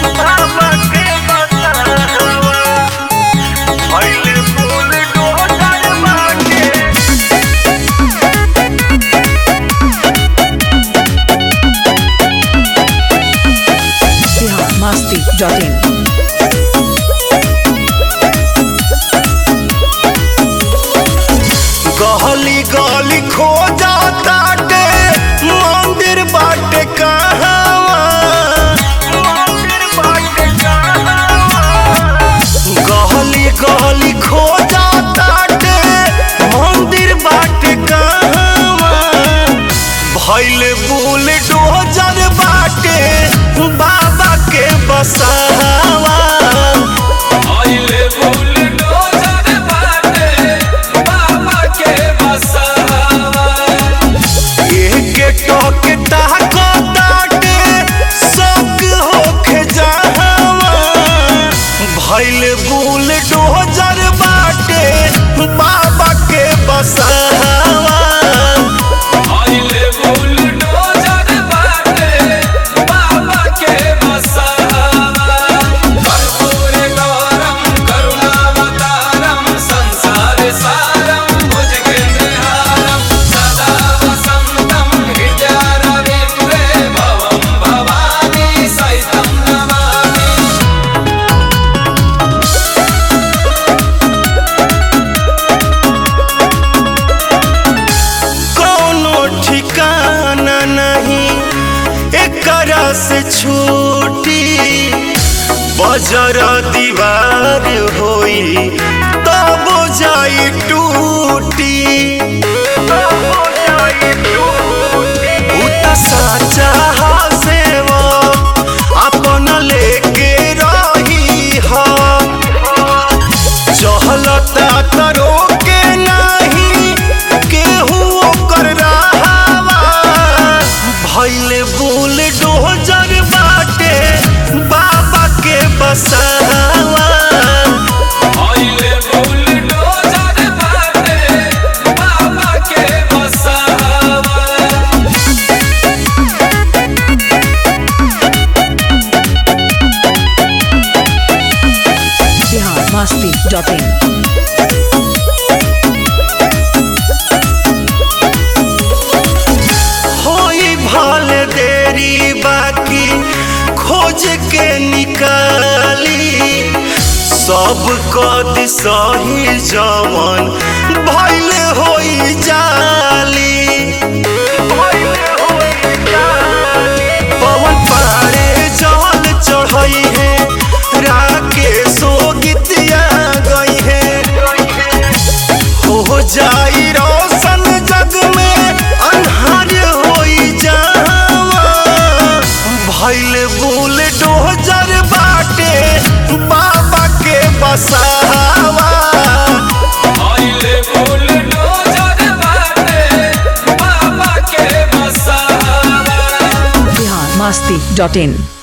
बाबा के बसावा भइल फूल डोजर बाटे Bihar Masti.in. गहली गली खो जाताटे मंदिर बाटे कहवा मंदिर बाटे कहवा गहली गली खो जाताटे मंदिर बाटे कहवा भइल बुल डोजर बाटे बाबा के बसावा आइले बुलडोजर बाटे बाबा के बसहावा एक टोक ताको ताटे शौक होखे जहावा भइल बुल डोजर बाटे बाबा के बसावा आइले बुलडोजर बाटे बाबा के बसहावा कर्पूर गौरम करुणावतारम संसार सारम भुजगेन्द्रहारम सदा वसंतम हृदयारविन्द्रे भवं भवानी सहितं नमामि कोनो ठिकाना नहीं एकरा से छूटी बजर दीवार होई तब जाई टूटी उ त साचा सेवा अपन लेके रही हा चहलता तरो के नाही केहू ओकर रहावा भइल बुल डोजर बाटे बाबा के बसावा आइले बुलडोजर बाटे बाबा के बसहावा Bihar Masti.in. होई भल देरी बाकी खोज के निकाली सब कद सही जवन भइल होई जाली पवन पारे जल चढ़ई है राकेशो गीतिया गई है हो जाई रोशन जग में अन्हार होई जावा भइल बुल डोजर बाटे बाबा के बसावा आइले बुलडोजर बाटे बाबा के बसहावा Bihar Masti.in.